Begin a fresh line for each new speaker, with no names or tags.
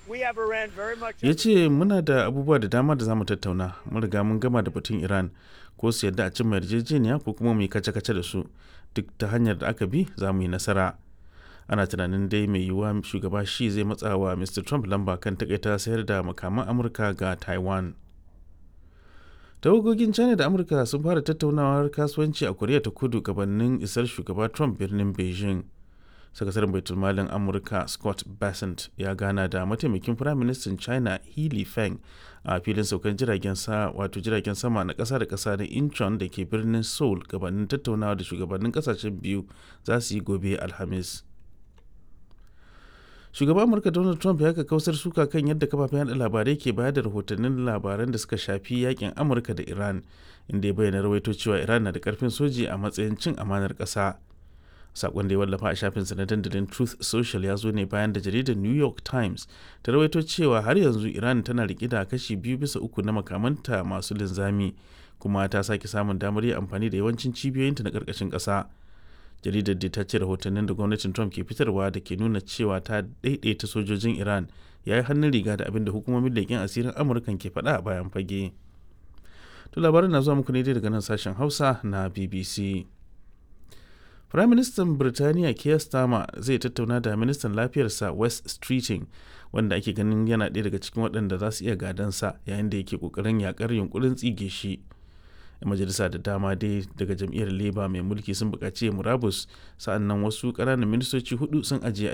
ya ce muna da abubuwa da dama da za mu tattauna mun riga mun gama da batun iran ko su yadda a cimma yarjejeniya ko kuma mu yi kace-kace da su duk ta hanyar da aka bi za mu yi nasara ana tunanin dai mai yiwuwa shugaba shi zai matsa wa mr trump lamba kan takaita sayar da makaman amurka ga taiwan tawagogin china da amurka sun fara tattaunawar kasuwanci a koriya ta kudu gabanin isar shugaba trump birnin beijing sakataren baitulmalin amurka scott bassent ya gana da mataimakin firaministan china healy feng a filin saukan jiragen sa wato jiragen sama na kasa da kasa na incheon da ke birnin seoul gabanin tattaunawa da shugabannin kasashen biyu za su yi gobe alhamis shugaban amurka donald trump ya kausar suka kan yadda kafafen yada labarai ke bayar da rahotannin labaran da suka shafi yakin amurka da iran inda ya bayyana rawaito cewa iran na da karfin soji a matsayin cin amanar kasa sakon da ya wallafa a shafinsa na dandalin truth social ya zo ne bayan da jaridar new york times ta rawaito cewa har yanzu iran tana rike da kashi biyu bisa uku na makamanta masu linzami kuma ta sake samun damar yin amfani da yawancin cibiyoyinta na karkashin ƙasa jaridar da ta ce rahotannin da gwamnatin trump ke fitarwa da ke nuna cewa ta daidaita sojojin iran ya yi hannun riga da abin da hukumomin leƙen asirin amurkan ke faɗa a bayan fage to labarin na zuwa muku ne daga nan sashen hausa na bbc Firaministan Birtaniya Keir Starmer zai tattauna da ministan lafiyarsa West Streeting wanda ake ganin yana ɗaya daga cikin waɗanda za su iya gadansa yayin da yake ƙoƙarin yakar yunkurin tsige shi. majalisa da dama dai daga jam'iyyar Labour mai mulki sun buƙaci murabus sa'annan wasu ƙananan ministoci hudu sun ajiye